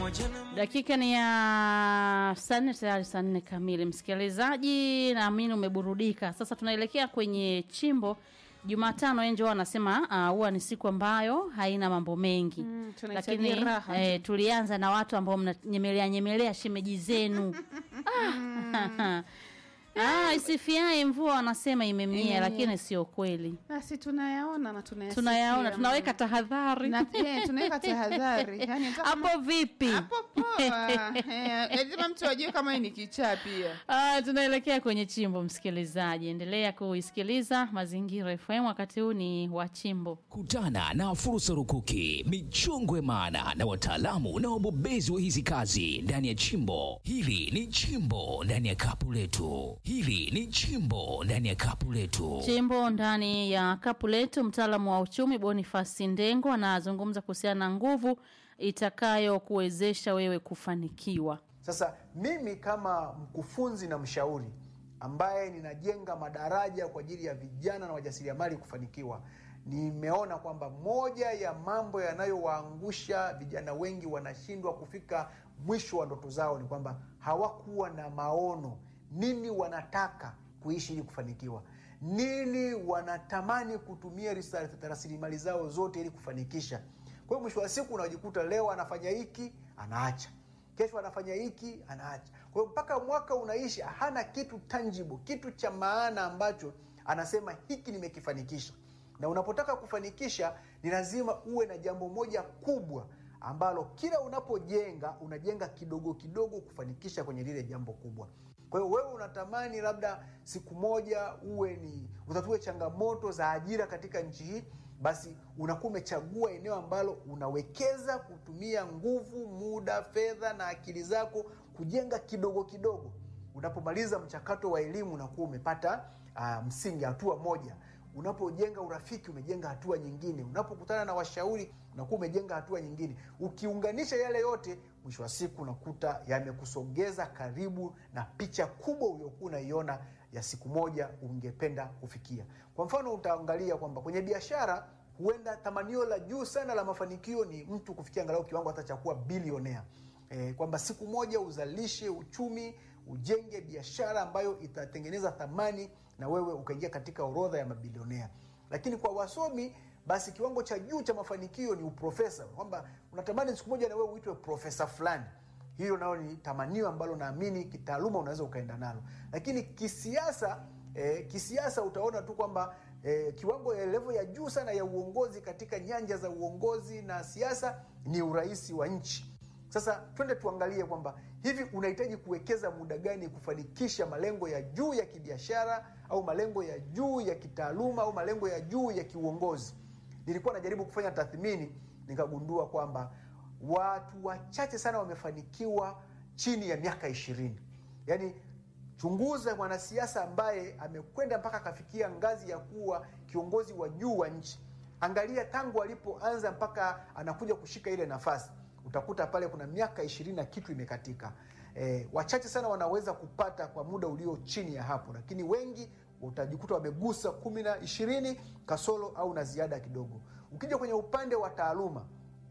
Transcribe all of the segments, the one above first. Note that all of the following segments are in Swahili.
Dakika ni ya saa nne tayari saa nne kamili. Msikilizaji, naamini umeburudika. Sasa tunaelekea kwenye chimbo Jumatano. Enjo anasema ah, huwa ni siku ambayo haina mambo mengi Mm, tunahitaji lakini raha eh, tulianza na watu ambao mnanyemelea nyemelea shemeji zenu ah. Ah, isifiae mvua wanasema imemnyea, Imemnyea. lakini sio kweli. Basi tunayaona na tunayasikia. Tunayaona, tunaweka tahadhari na pia tunaweka tahadhari. Yaani hata kama- hapo vipi? hapo poa. Eh, lazima mtu ajue kama hii ni kichaa pia. Ah, tunaelekea kwenye chimbo, msikilizaji, endelea kuisikiliza Mazingira FM. Wakati huu ni wa chimbo. Kutana na fursa rukuki, michongwe maana na wataalamu na wabobezi wa hizi kazi ndani ya chimbo. Hili ni chimbo ndani ya kapu letu. Hili ni chimbo ndani ya kapu letu. Chimbo ndani ya kapu letu, mtaalamu wa uchumi Boniface Ndengo anazungumza kuhusiana na nguvu itakayokuwezesha wewe kufanikiwa. Sasa mimi kama mkufunzi na mshauri ambaye ninajenga madaraja kwa ajili ya vijana na wajasiriamali kufanikiwa, nimeona kwamba moja ya mambo yanayowaangusha vijana wengi wanashindwa kufika mwisho wa ndoto zao ni kwamba hawakuwa na maono, nini wanataka kuishi ili kufanikiwa, nini wanatamani kutumia risa- rasilimali zao zote ili kufanikisha. Kwa hiyo mwisho wa siku unajikuta leo anafanya hiki anaacha kesho anafanya hiki anaacha. Kwa hiyo mpaka mwaka unaishi, hana kitu tangible, kitu cha maana ambacho anasema hiki nimekifanikisha. Na unapotaka kufanikisha, ni lazima uwe na jambo moja kubwa ambalo kila unapojenga unajenga kidogo kidogo kufanikisha kwenye lile jambo kubwa. Kwa hiyo wewe unatamani labda siku moja uwe ni utatue changamoto za ajira katika nchi hii, basi unakuwa umechagua eneo ambalo unawekeza kutumia nguvu, muda, fedha na akili zako kujenga kidogo kidogo. Unapomaliza mchakato wa elimu unakuwa umepata uh, msingi, hatua moja. Unapojenga urafiki umejenga hatua nyingine. Unapokutana na washauri unakuwa umejenga hatua nyingine. Ukiunganisha yale yote, mwisho wa siku unakuta yamekusogeza karibu na picha kubwa uliokuwa unaiona ya siku moja ungependa kufikia. Kwa mfano, utaangalia kwamba kwenye biashara huenda tamanio la juu sana la mafanikio ni mtu kufikia angalau kiwango hata cha kuwa bilionea. E, kwamba siku moja uzalishe uchumi, ujenge biashara ambayo itatengeneza thamani na wewe ukaingia katika orodha ya mabilionea. Lakini kwa wasomi basi kiwango cha juu cha mafanikio ni uprofesa, kwamba unatamani siku moja na wewe uitwe profesa fulani. Hilo nalo ni tamanio ambalo naamini kitaaluma unaweza ukaenda nalo, lakini kisiasa eh, kisiasa utaona tu kwamba eh, kiwango ya levo ya juu sana ya uongozi katika nyanja za uongozi na siasa ni urais wa nchi. Sasa twende tuangalie kwamba hivi unahitaji kuwekeza muda gani kufanikisha malengo ya juu ya kibiashara au malengo ya juu ya kitaaluma au malengo ya juu ya kiuongozi. Nilikuwa najaribu kufanya tathmini, nikagundua kwamba watu wachache sana wamefanikiwa chini ya miaka ishirini. Yaani chunguza mwanasiasa ambaye amekwenda mpaka akafikia ngazi ya kuwa kiongozi wa juu wa nchi. Angalia tangu alipoanza mpaka anakuja kushika ile nafasi, utakuta pale kuna miaka ishirini na kitu imekatika. E, wachache sana wanaweza kupata kwa muda ulio chini ya hapo, lakini wengi utajikuta wamegusa kumi na ishirini kasoro au na ziada kidogo. Ukija kwenye upande wa taaluma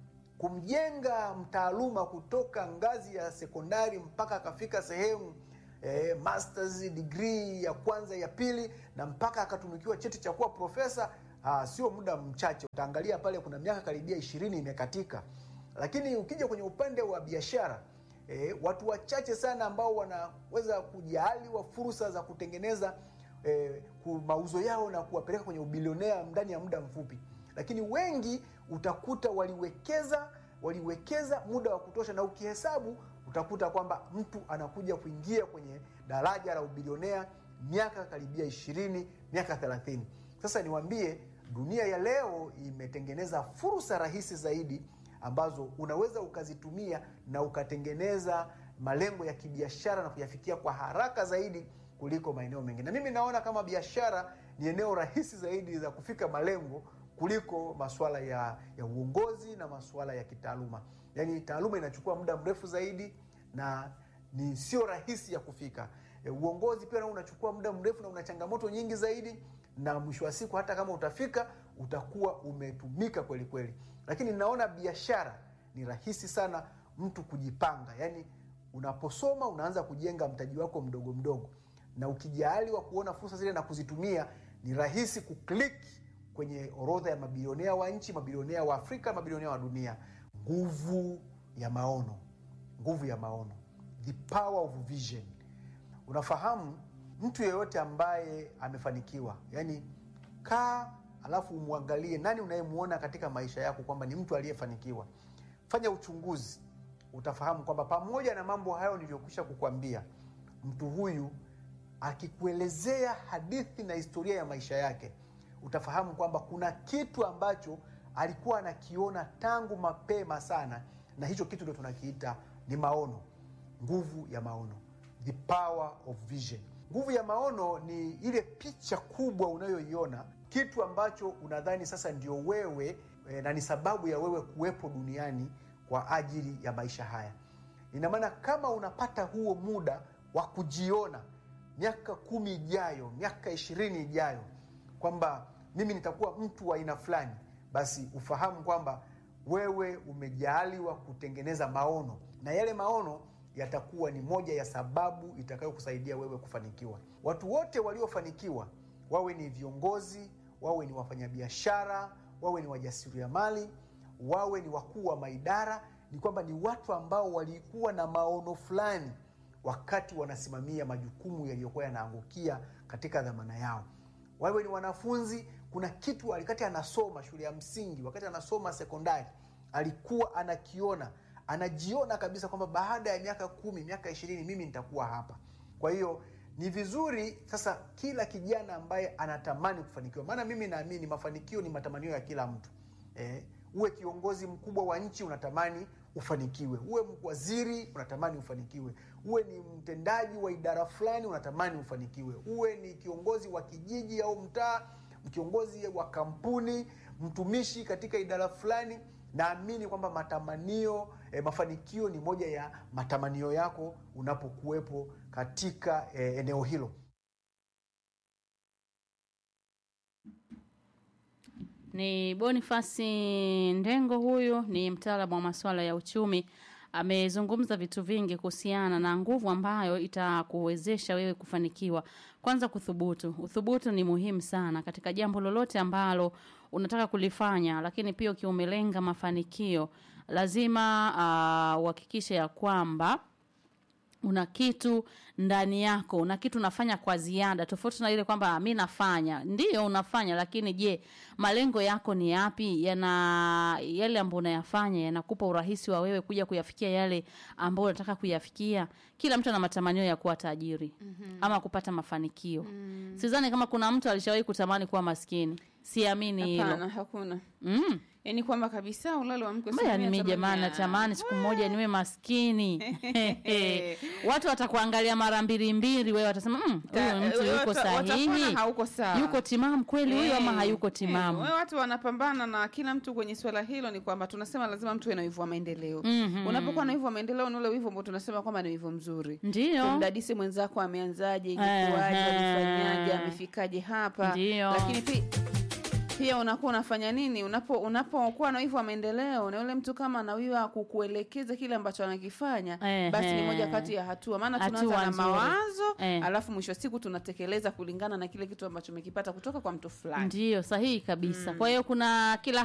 kumjenga mtaaluma kutoka ngazi ya sekondari mpaka akafika sehemu eh, masters degree ya kwanza ya pili na mpaka akatunukiwa cheti cha kuwa profesa ah, sio muda mchache. Utaangalia pale kuna miaka karibia ishirini imekatika. Lakini ukija kwenye upande wa biashara eh, watu wachache sana ambao wanaweza kujaaliwa fursa za kutengeneza eh, ku- mauzo yao na kuwapeleka kwenye ubilionea ndani ya muda mfupi lakini wengi utakuta waliwekeza waliwekeza muda wa kutosha, na ukihesabu utakuta kwamba mtu anakuja kuingia kwenye daraja la ubilionea miaka karibia ishirini, miaka thelathini. Sasa niwaambie, dunia ya leo imetengeneza fursa rahisi zaidi ambazo unaweza ukazitumia na ukatengeneza malengo ya kibiashara na kuyafikia kwa haraka zaidi kuliko maeneo mengine. Na mimi naona kama biashara ni eneo rahisi zaidi za kufika malengo kuliko masuala ya, ya uongozi na masuala ya kitaaluma. Yaani taaluma inachukua muda mrefu zaidi na ni sio rahisi ya kufika. E, uongozi pia nao unachukua muda mrefu na una changamoto nyingi zaidi, na mwisho wa siku hata kama utafika utakuwa umetumika kweli kweli. Lakini naona biashara ni rahisi sana mtu kujipanga yaani unaposoma unaanza kujenga mtaji wako mdogo mdogo na ukijaaliwa kuona fursa zile na kuzitumia ni rahisi kuklik kwenye orodha ya mabilionea wa nchi mabilionea wa afrika mabilionea wa dunia nguvu ya maono nguvu ya maono the power of vision unafahamu mtu yeyote ambaye amefanikiwa yani kaa alafu umwangalie nani unayemwona katika maisha yako kwamba ni mtu aliyefanikiwa fanya uchunguzi utafahamu kwamba pamoja na mambo hayo niliyokwisha kukwambia mtu huyu akikuelezea hadithi na historia ya maisha yake utafahamu kwamba kuna kitu ambacho alikuwa anakiona tangu mapema sana na hicho kitu ndio tunakiita ni maono nguvu ya maono the power of vision nguvu ya maono ni ile picha kubwa unayoiona kitu ambacho unadhani sasa ndio wewe e, na ni sababu ya wewe kuwepo duniani kwa ajili ya maisha haya ina maana kama unapata huo muda wa kujiona miaka kumi ijayo miaka ishirini ijayo kwamba mimi nitakuwa mtu wa aina fulani basi ufahamu kwamba wewe umejaaliwa kutengeneza maono na yale maono yatakuwa ni moja ya sababu itakayokusaidia wewe kufanikiwa watu wote waliofanikiwa wawe ni viongozi wawe ni wafanyabiashara wawe ni wajasiriamali wawe ni wakuu wa maidara ni kwamba ni watu ambao walikuwa na maono fulani wakati wanasimamia majukumu yaliyokuwa yanaangukia katika dhamana yao wawe ni wanafunzi kuna kitu wakati anasoma shule ya msingi wakati anasoma sekondari alikuwa anakiona anajiona kabisa kwamba baada ya miaka kumi miaka ishirini mimi nitakuwa hapa kwa hiyo ni vizuri sasa kila kijana ambaye anatamani kufanikiwa maana mimi naamini mafanikio ni matamanio ya kila mtu eh, uwe kiongozi mkubwa wa nchi unatamani ufanikiwe uwe waziri unatamani ufanikiwe uwe ni mtendaji wa idara fulani unatamani ufanikiwe uwe ni kiongozi wa kijiji au mtaa kiongozi wa kampuni mtumishi katika idara fulani naamini kwamba matamanio eh, mafanikio ni moja ya matamanio yako unapokuwepo katika eh, eneo hilo Ni Bonifasi Ndengo, huyu ni mtaalamu wa masuala ya uchumi. Amezungumza vitu vingi kuhusiana na nguvu ambayo itakuwezesha wewe kufanikiwa. Kwanza, kuthubutu. Uthubutu ni muhimu sana katika jambo lolote ambalo unataka kulifanya, lakini pia ukiwa umelenga mafanikio, lazima uhakikishe ya kwamba una kitu ndani yako, una kitu unafanya kwa ziada, tofauti na ile kwamba mi nafanya. Ndio unafanya, lakini je, malengo yako ni yapi? Yana yale ambayo unayafanya yanakupa urahisi wa wewe kuja kuyafikia yale ambayo unataka kuyafikia? Kila mtu ana matamanio ya kuwa tajiri mm-hmm. ama kupata mafanikio mm. Sidhani kama kuna mtu alishawahi kutamani kuwa maskini, siamini hilo Hapana, hakuna mm. yaani kwamba kabisa ulalo wa mke Mbaya ni mimi jamani, natamani siku moja niwe maskini. Watu watakuangalia mara mbili mbili, wewe watasema "Mm, huyu mtu yuko sahihi, hauko sawa yuko timamu kweli huyu ama Eh, hayuko eh, timamu? wewe watu wanapambana na kila mtu kwenye swala hilo ni kwamba tunasema lazima mtu awe na wivu wa maendeleo Mhm. unapokuwa na wivu wa maendeleo ni ule wivu ambao tunasema kwamba ni wivu mzuri Ndio, kumdadisi mwenzako ameanzaje ilikuwaje Ehe. alifanyaje amefikaje hapa Ndio. lakini pia pia unakuwa unafanya nini unapo unapokuwa na wivu wa maendeleo na yule mtu kama anawiwa kukuelekeza kile ambacho anakifanya Ehe. basi ni moja kati ya hatua maana Hatua tunaanza na nzuri. mawazo Eh. alafu mwisho wa siku tunatekeleza kulingana na kile kitu ambacho umekipata kutoka kwa mtu fulani ndio sahihi kabisa. Kwa hiyo kuna kila